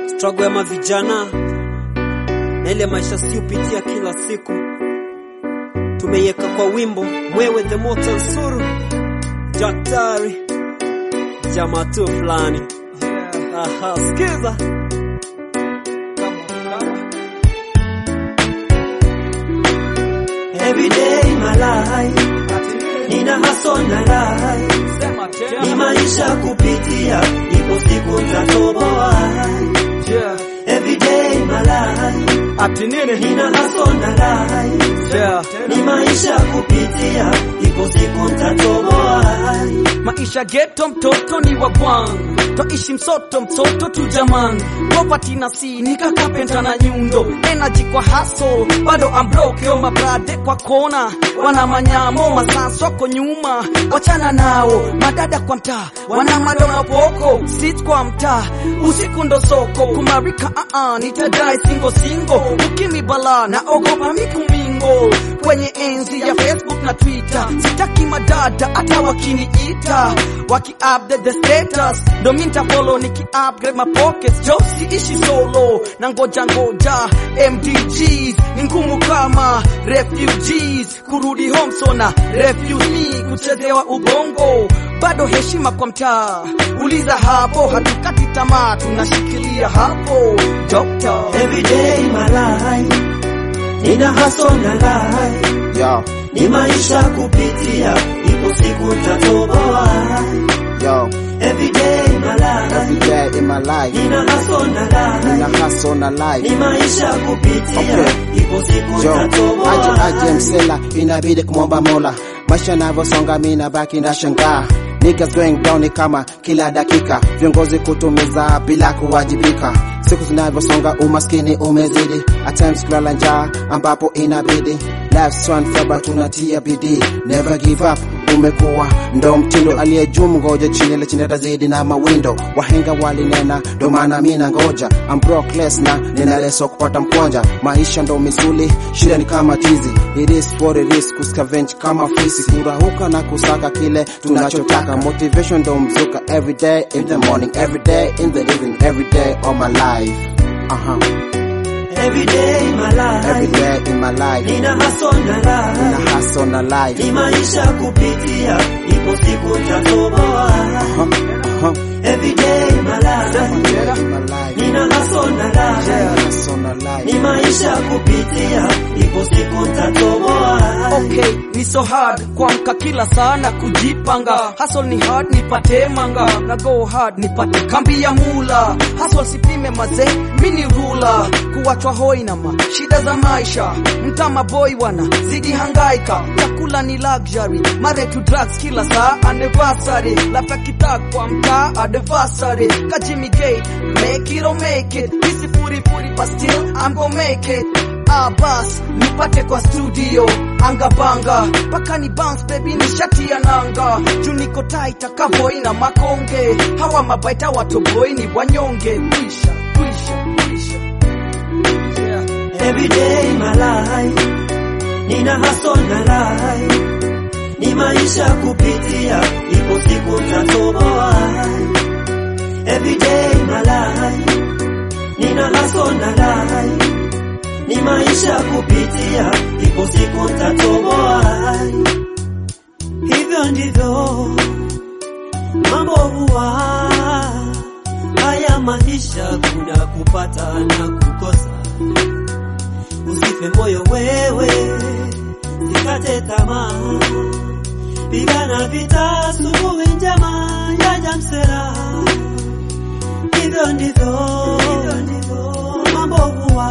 struggle ya mavijana na ile maisha siupitia kila siku, tumeiweka kwa wimbo mwewe the moto nsuru daktari jamaa tu fulani. Aha, sikiza Every day in my life nina hustle na life, ni maisha kupitia, ipo siku nitatoboa. Every day in my life ati nini? nina hustle na life, Yeah. ni maisha kupitia, ipo siku nitatoboa. maisha geto mtoto ni wa kwangu twaishi msoto msoto tu jaman property na si nika kapenta na nyundo energy kwa hustle bado I'm broke yo mabrade kwa kona wana manyamo masaswako nyuma wachana nao madada kwa mtaa wana madoma poko sit kwa mtaa usiku ndo soko kumarika uh -uh, nitadai singo singo ukimi bala na ogopa mikumingo kwenye enzi ya Facebook na Twitter sitaki madada hata wakiniita waki update the status ndo mi nitafollow niki upgrade my pockets jo siishi solo na ngoja ngoja MDGs ni ngumu kama refugees kurudi home sona refuse me kuchezewa ubongo bado heshima kwa mtaa uliza hapo hatukati tamaa tunashikilia hapo doctor Every day in my life nina hustle na life, Yo, ni maisha kupitia, ipo siku nitatoboa. yo, Every day in my every life day in my life, nina hustle na life, nina hustle na ni life. maisha kupitia, Okay. ipo siku Jo, aje nitatoboa. aje msela, inabidi kumwomba Mola. Maisha navyosonga mi nabaki na shangaa Niggas going down ni kama kila dakika, viongozi kutumiza bila kuwajibika. Siku zinavyosonga umaskini umezidi, at times kulala njaa ambapo inabidi. Life's one forever, tunatia bidii, never give up. Umekuwa ndo mtindo aliye juu, ngoja chini ile chini atazidi na mawindo. Wahenga walinena, ndo maana mi nangoja. I'm brockless na nina leso kupata mkwanja. Maisha ndo misuli, shida ni kama tizi. It is what it is, kuscavenge kama fisi, kurahuka na kusaka kile tunachotaka. Motivation ndo mzuka, every day in the morning, every day in the evening, every day of my life. Uh-huh. Every day in my Every life day in my life, nina hustle na nina life, hustle na life. ni maisha kupitia, ipo siku nitatoboa. Uh-huh. Uh-huh. Every day in my life Every day in my life, nina hustle na life, hustle na life. ni maisha kupitia, ipo siku nitatoboa. Okay, ni so hard kuamka kila saa na kujipanga. Hustle ni hard nipate manga na go hard nipate kambi ya mula. Hustle sipime mazee, mini rula kuwachwa hoi na ma shida za maisha. Mtama boy wana zidi hangaika, chakula ni luxury, mare to drugs kila saa anniversary, lafta kitak kwa mtaa anniversary. Kajimi gate, make it or make it, isi furi furi but still I'm gonna make it. Ah, bas nipate kwa studio anga banga mpaka ni bounce baby ni shati ya nanga juu niko taita kavoi na makonge hawa mabaita watoboi ni wanyonge kwisha kwisha kwisha yeah. Every day in my life nina hustle na life, ni maisha kupitia, ipo siku nitatoboa. Every day in my life nina hustle na life, ni maisha kupitia, ipo siku nitatoboa. Hivyo ndivyo mambo huwa, haya maisha kuna kupata na kukosa. Usife moyo wewe, sikate tamaa, pigana vita, asubuhi njema yaja msela. Hivyo ndivyo mambo huwa,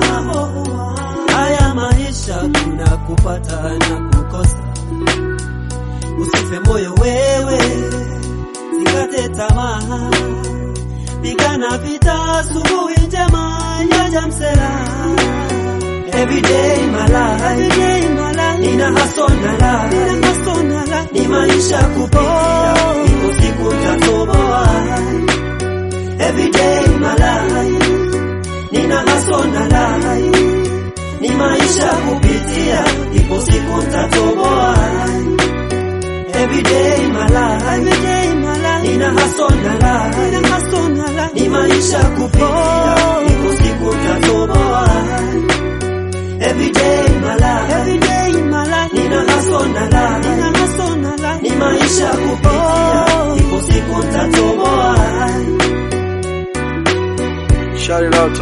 haya maisha kuna kupata na kukosa. Usife moyo wewe, sikate tamaa, pigana vita, asubuhi njema yaja msela. Every day in my life, every day in my life, nina hustle na life, nina hustle na life, ni maisha kupitia, ipo siku nitatoboa. Every day in my life, nina hustle na life, ni maisha kupitia, ipo siku nitatoboa. Every day in my life, every day in my life, nina hustle na life, nina hustle na life, ni maisha kupitia,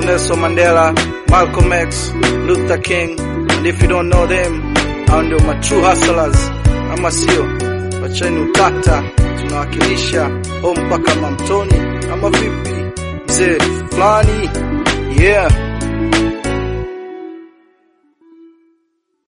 Nelson Mandela, Malcolm X, Luther King, and if you don't know them, hao ndio ma true hustlers, ama sio? Wacheni utata, tunawakilisha o mpaka Mamtoni, ama vipi mzee fulani? Yeah.